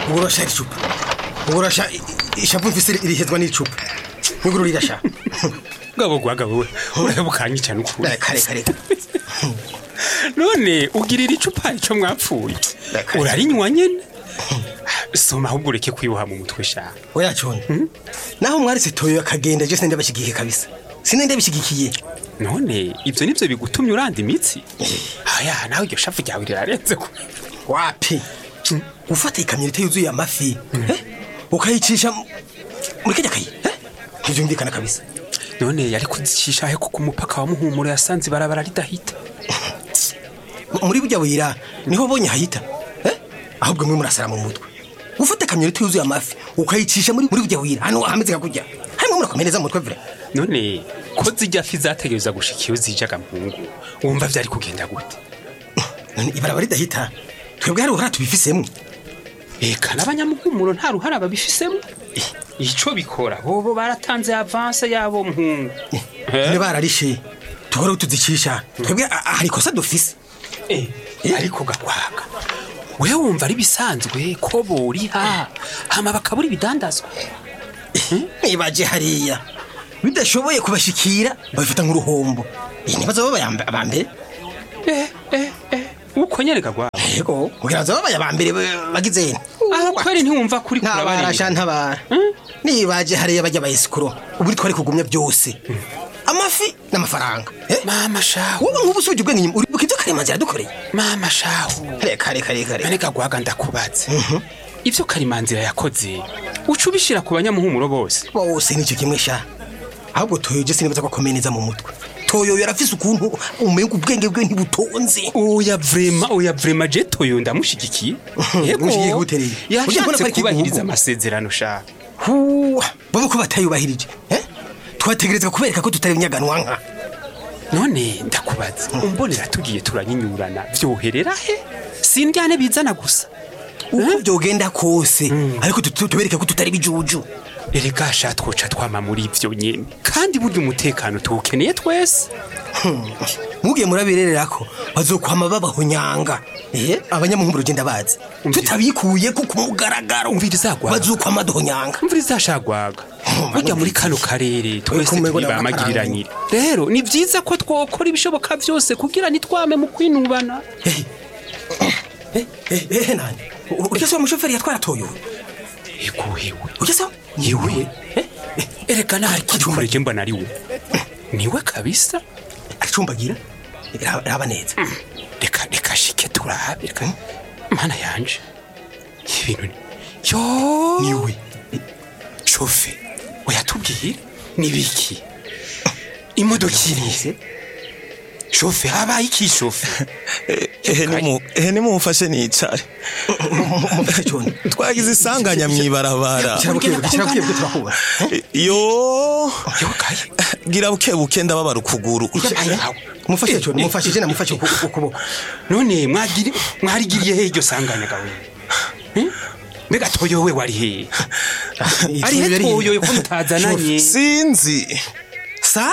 ubu urashaka icupa ubu urashaka ishapu mfise irihezwa n'icupa niguru rirasha gabo gwagabo we urabukanye cyane ukuri reka reka reka none ugirira icupa ico mwapfuye Reka. urarinywa nyene soma ahubwo ureke kwiboha mu mutwe sha oya cone naho mwaritse toyo akagenda je sinende bashigikiye kabisa sinende bishigikiye none ivyo nivyo bigutumye uranda imitsi aya nawe iryo shavu ryawe rirarenze ko wapi gufata ikamyonete yuzuye amafi eh? ukayicisha mu- muri kajya kayi eh? ntivyumvikana kabisa none yari kuzicisha he kuko umupaka wa muhumuro yasanze ibarabara ridahita M- muri burya buyira niho bonye hayita eh? ahubwo mwe murasara mu mutwe gufata ikamyonete yuzuye amafi ukayicisha muri muri burya buyira hano hameze nka kurya harimo murakomereza mu mutwe vire none ko zijya fi zategereza gushika iyo zijaga mpungu wumva vyari kugenda gute none ibarabara ridahita twebwe hari uruhara tubifisemo eka n'abanyamuhumuro nta ruhara babifisemo ico bikora bobo baratanze avanse yabo mpungu none bararishe tuhora tuzicisha twebwe a- a- hari ikosa dufise Eh, ariko gakwaga we wumva ari bisanzwe ko boriha hama bakabura ibidandazwa nibaje hariya bidashoboye kubashikira babifata nk'uruhombo iyi ntibazo babaye amba- aba mbere eh, eh, eh. uko nyene gagwaga yego kugira ngo babaye aba mbere ba- bagize aho kweri ntiwumva kuri ntabara sha ntabara nibaje hariya bajya bayisikuro ubu twari kugumya byose amafi n'amafaranga Eh, mama shahu wowe nk'ubu usubije ubwenge inyuma uribuka ibyo karemanzi yadukoreye mama shahu reka reka reka reka none gagwaga ndakubatse ivyo karimanzira yakoze uca ubishira ku banyamuhumuro bose bose nicyo kimwe sha ahubwo toyo je sinibaza ko akomeye neza mu mutwe toyo yarafise ukuntu umenga ubwenge bwe ntibutonze oya vrema oya vrema je toyo ndamushigikiye Umushigikiye gute rero? Ujya mbona ko yashatse ari kubahiriza ikigugu? amasezerano shaka huwa bobo ko batayubahirije eh? twategerezwa kubereka ko tutari inyaganwa nka none ndakubaza umbonera tugiye turanyinyurana vyoherera he sindyane bizana gusa uko byogenda kose ariko tu- tubereke ko tutari bijuju erega sha twoca twama muri ivyo nyene kandi burya umutekano tuwukeneye twese mugiye murabirerera ko bazokwama babahonyanga eh? abanyamuhumuro ugenda bazi Umvira. tutabikuye ko ku mugaragaro Umviriza gwaga. bazokwama duhonyanga mvura izashagwaga burya muri kano karere twese kumenya ngo turi ni bamagiriranyire rero ni vyiza ko twokora ibishoboka vyose kugira nitwame mu kwinubana Eh, eh, eh, nani U- urya se wa mushoferi yatwara toyo eguhewe urya se yewe erega nari kicumbure mbona ari we niwe kabisa aricumbagira Raba- raba neza reka reka shike turabe reka mana yanje ibintu ni yo niwe shofe oyatubwire nibiki imodoka irihe shofe habaye iki shofe ehe nimumfashe nicare mufashe cyone twagize isanganya mw'ibarabara kirabukebuke kirabukebuke turakuba yo yo kaye gira bukebuke ndababara ukuguru mufashe cyone mufashe je namufashe uku- ukuboko none mwagiri mwarigiriye he iryo sanganya gawe Hmm? mbega toyo we wari he ari he toyo ko mutazananye sinzi sa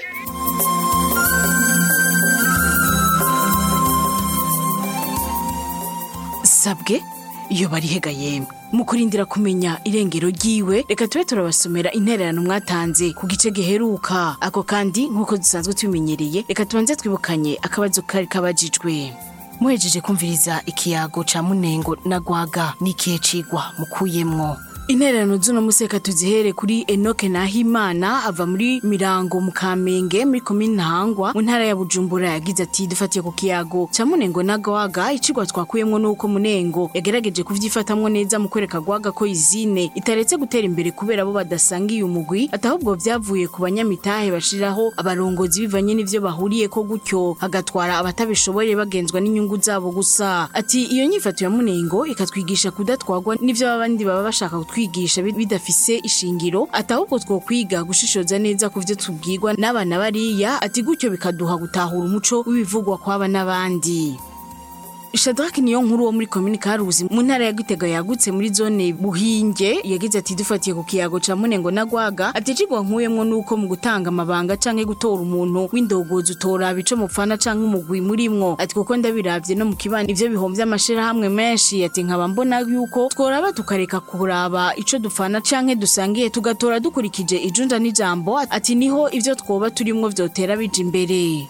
sabwe iyo barihega yemwe mu kurindira kumenya irengero ryiwe reka tube turabasomera intererano mwatanze ku gice giheruka ako kandi nk'uko dusanzwe tubimenyereye reka tubanze twibukanye akabazo kari kabajijwe muhejeje kumviriza ikiyago ca munengo na gwaga n'ikihe cigwa mukuyemwo intererano z'uno museka tuzihere kuri enoke nahimana ava muri mirango mu kamenge muri komine ntahangwa mu ntara ya bujumbura yagize ati dufatiye ku kiyago ca munengo na gwaga icigwa twakuyemwo nuko munengo yagerageje kuvyifatamwo neza mu kwereka gwaga ko izine itaretse gutera imbere kubera bo badasangiye umugwi atahubwo vyavuye ku banyamitahe bashiraho abarongozi bivanye n'ivyo bahuriyeko gutyo hagatwara abatabishoboye bagenzwa n'inyungu zabo gusa ati iyo nyifato ya munengo ikatwigisha kudatwagwa n'ivyo abandi baba bashaka kutwigisha bi- bidafise ishingiro atahubwo twokwiga gushishoza neza ku vyo tubwirwa n'abana bariya ati gutyo bikaduha gutahura umuco w'ibivugwa kw'aba n'abandi shadrake niyo nkuru wo muri komini karuzi mu ntara ya gitega yagutse muri zone buhinge yagize ati dufatiye ku kiyago ca munengo na gwaga ati icigwa nkuyemwo nuko mu gutanga amabanga canke gutora umuntu w'indogozi utoraba ico mupfana canke umugwi murimwo ati kuko ndabiravye no mu kibani ivyo bihomvye amashirahamwe menshi ati nkaba mbona yuko tworaba tukareka kuraba ico dufana canke dusangiye tugatora dukurikije ijunja n'ijambo ati niho ivyo twoba turimwo vyotera bija imbere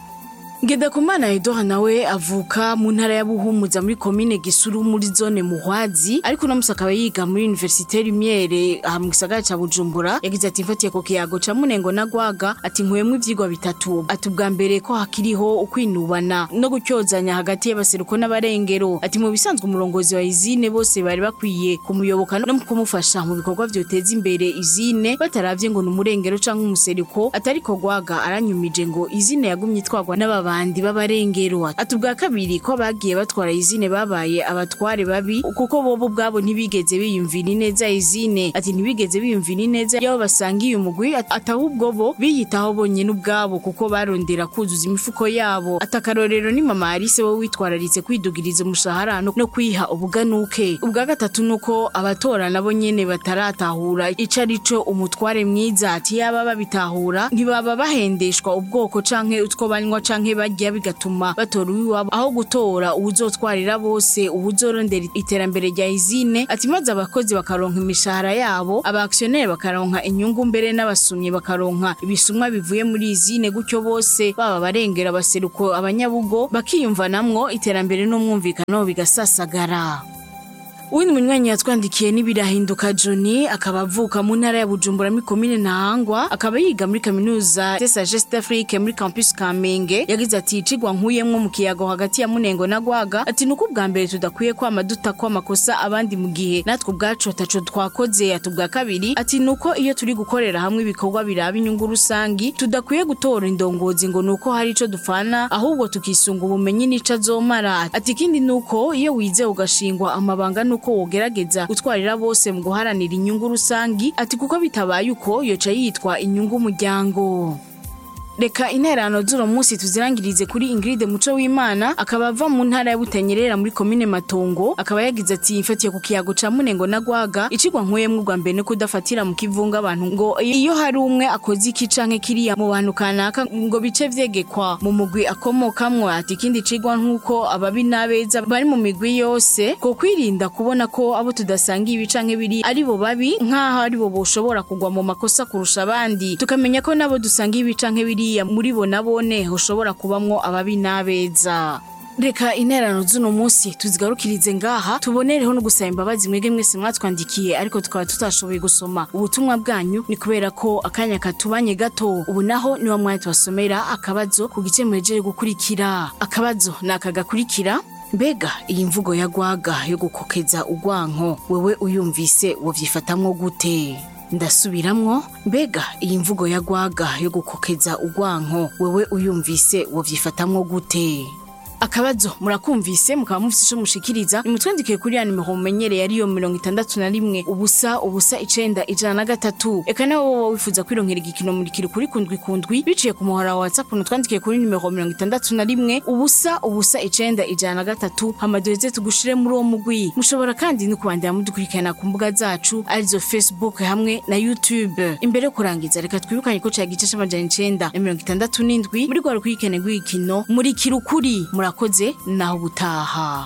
Ngendakumana Edouard nawe avuka mu ntara ya Buhumuza muri komine Gisuru muri zone Muhwazi ariko no musakaba yiga muri Université Lumiere aha mu gisagara ca Bujumbura yagize ati mfatiye ku kiyago ca Munengo na Gwaga ati nkuyemwo ivyigwa bitatu ati ubwa mbere ko hakiriho ukwinubana no gucyozanya hagati y'abaseruko n'abarengero ati mu bisanzwe umurongozi wa izine bose bari bakwiye kumuyoboka no mu kumufasha mu bikorwa vyoteza imbere izine bataravye ngo ni umurengero canke umuseriko atariko Gwaga aranyumije ngo izine yagumye itwarwa n'ababa abandi b'abarengero ati ubwa kabiri ko bagiye batwara izine babaye abatware babi kuko bobo ubwabo ntibigeze biyumvira ineza izine ati ntibigeze biyumvira ineza yabo basangiye umugwi ati ahubwo bo biyitaho bonyene ubwabo kuko barondera kuzuza imifuko yabo ati akarorero ni mama Alice wo witwararitse kwidugiriza umushahara no no kwiha ubuganuke ubwa gatatu nuko abatora nabo nyene bataratahura ico arico umutware mwiza ati yaba babitahura ntibaba bahendeshwa ubwoko canke utwo banywa canke barya bigatuma batora uwiwabo aho gutora uwuzotwarira bose uwuzorondera iterambere rya izine ati maze abakozi bakaronka imishahara yabo abaaksioneri bakaronka inyungu mbere n'abasumyi bakaronka ibisumwa bivuye muri izine gutyo bose baba barengera abaseruko abanyabugo bakiyumvanamwo iterambere n'umwumvikano bigasasagara Uwindi munywanyi yatwandikiye n'ibirahinduka Johnny akaba avuka mu ntara ya Bujumbura muri komine Ntahangwa akaba yiga muri kaminuza de Sagesse d'Afrique muri campus Kamenge yagize ati icigwa nkuyemwo mu kiyago hagati ya Munengo na Gwaga ati nuko ubwa mbere tudakwiye kwama duta ko amakosa abandi mu gihe natwe ubwacu ataco twakoze ati ubwa kabiri ati nuko iyo turi gukorera hamwe ibikorwa biraba inyungu rusangi tudakwiye gutora indongozi ngo nuko hari ico dufana ahubwo tukisunga ubumenyi n'ico azomara ati ikindi nuko iyo wize ugashingwa amabanga nuko wogerageza gutwarira bose mu guharanira inyungu rusangi ati kuko bitabaye uko yoca yitwa inyungu umuryango reka interano z'uno munsi tuzirangirize kuri Ingrid Muco w'Imana akaba ava mu ntara ya Butanyerera muri komine Matongo akaba yagize ati mfatiye ku kiyago ca Munengo na Gwaga icigwa nkuyemwe ubwa mbere no kudafatira mu kivunga abantu ngo iyo hari umwe akoze iki canke kiriya mu bantu kanaka ngo bice vyegekwa mu mugwi akomokamwo ati ikindi cigwa nkuko ababi n'abeza bari mu migwi yose ko kwirinda kubona ko abo tudasanga ibi canke biri ari bo babi nk'aho ari bo boshobora kugwa mu makosa kurusha abandi tukamenya ko nabo dusanga ibi canke biri buriya muri bo nabone hoshobora kubamwo ababi n'abeza reka interano z'uno munsi tuzigarukirize ngaha tubonereho no gusaba imbabazi mwege mwese mwatwandikiye ariko tukaba tutashoboye gusoma ubutumwa bwanyu ni kubera ko akanya katubanye gato ubu naho niwa mwanya tubasomera akabazo ku gice muhejeje gukurikira akabazo ni aka gakurikira mbega iyi mvugo ya gwaga yo gukokeza ugwanko wewe uyumvise wovyifatamwo gute ndasubiramwo mbega iyi mvugo ya gwaga yo gukokeza ugwanko wewe uyumvise wovyifatamwo gute akabazo murakumvise mukaba mufise ico mushikiriza nimutwandikiye kuri ya nimero mumenyereye ariyo mirongo itandatu na rimwe ubusa ubusa icenda ijana na gatatu eka nawe woba wifuza kwironkera igikino murikira kuri kundwi kundwi biciye ku muhora wa whatsapp nutwandikiye kuri nimero mirongo itandatu na rimwe ubusa ubusa icenda ijana na gatatu hama duheze tugushire muri uwo mugwi mushobora kandi no kubandanya mudukurikirana ku mbuga zacu arizo facebook hamwe na youtube imbere yo kurangiza reka twibukanye ko cya gice c'amajana icenda na mirongo itandatu n'indwi muri rwa rukurikirane rw'igikino murikira ukuri murakoze naho ubutaha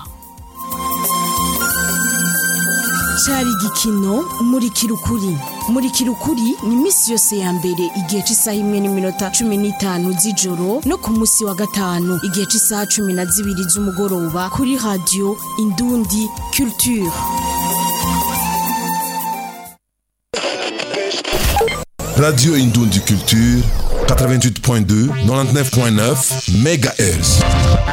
cari igikino murikira ukuri murikira ukuri ni iminsi yose ya mbere igihe cy'isaha imwe n'iminota cumi n'itanu z'ijoro no ku munsi wa gatanu igihe cy'isaha cumi na zibiri z'umugoroba kuri radiyo indundi culture Radio Indundi Culture, 88.2, 99.9 MHz.